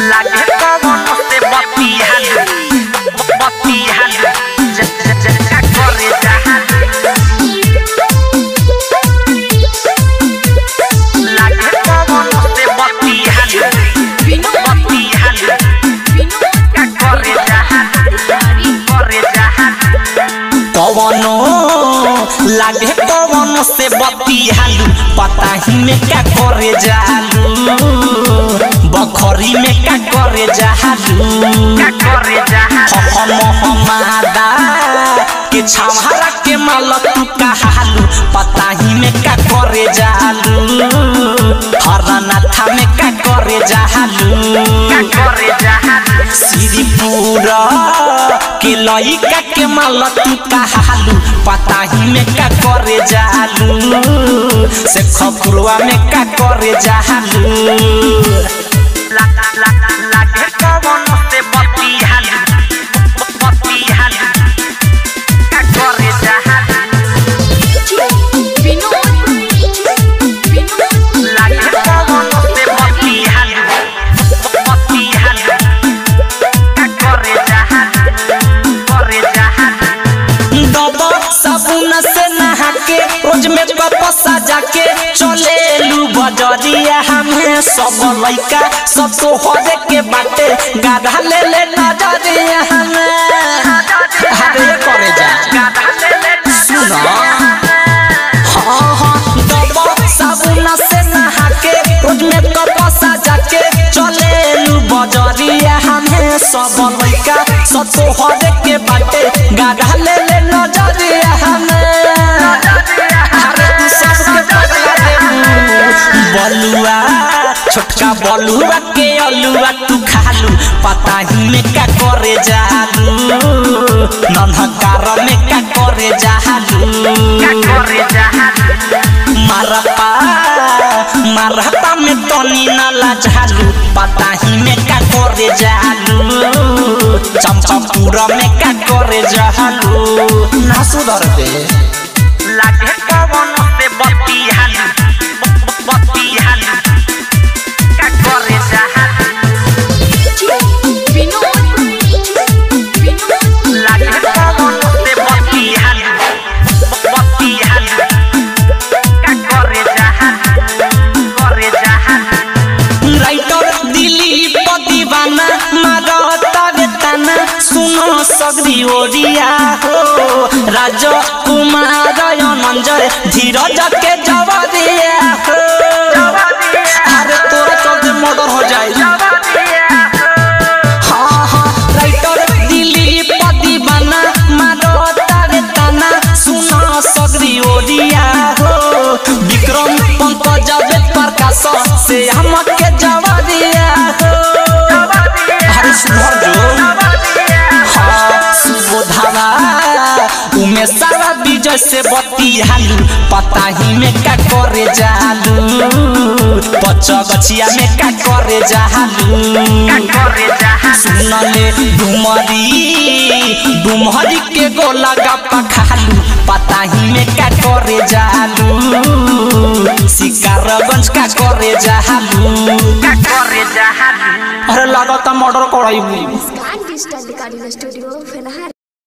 लागे कवन से बतियालु बतियालु ज- ज- ज- का करे जहालु लागे कवन से बतियालु बतियालु का करे जहालु करे जहालु कवनो लागे कवनो से बतियालू पता ही में का करे जालू बखरी में का करे जालू का करे जहालु हम हमादा के छावरा के माल तू कहालू पता ही में का करे जालू हरनाथा में का करे जालू का करे जहालु श्रीपुरा के लइका के माल तू कहालू पता ही में का करे जालू से खपुरवा में का करे जालू ला ला लागे कवन से बतियालु बतियालु का करे जहालु लागे कवन से बतियालु बतियालु का करे जहालु करे जहालु दबा साबुन से नहा के रोज में कप सजा के चले लू बजरिया हमें सब लइका सब तो हरे के बाटे गाधा ले ले नजरिया हमें हरे करे जा सुना हाँ हाँ दबा साबुन से नहा के रोज में कप सजा के चले लू बजरिया हमें सब लइका सब तो हरे के बाटे गाधा ले ले नजरिया हमें अरे तू सबके पगला देबू बलुआ छोटका बलुआ के अलुआ तू खालू पता ही में का करे जालू नन्हकार में का करे जालू का करे जहालु मारपा मारपा में तनी न लाजालू पता ही में का करे जालू चंपापुरा में का करे जालू ना सुधर दे लागे कवन से बतियालु बतियालु का करे जहालु लागे कवन से बतियालु बतियालु का करे जहालु करे जहालु राइटर दिलीप दीवाना मारता वेतना सुनो सगरी ओरिया हो राज कुमार अनंजय धीरज के जवरिया हो अरे तोरा चलते मर्डर हो जाए हाँ हाँ राइटर दिलीप दीवाना मारता वेतना सुनो सगरी ओरिया हो विक्रम पंकज वेद प्रकाश से हमके जवरिया हो अरे सुधर जो हाँ सुबोधावा उमे सारा विजय से बतियालू पता ही में का करे जालू पच गछिया में का करे जालू का करे जहालु सुनले डुमरी डुमरी के गोला गप्पा खालू पता ही में का करे जालू शिकारगंज का करे जालू का करे जहालु अरे लागत मर्डर कराइबू Scan Digital Recording Studio,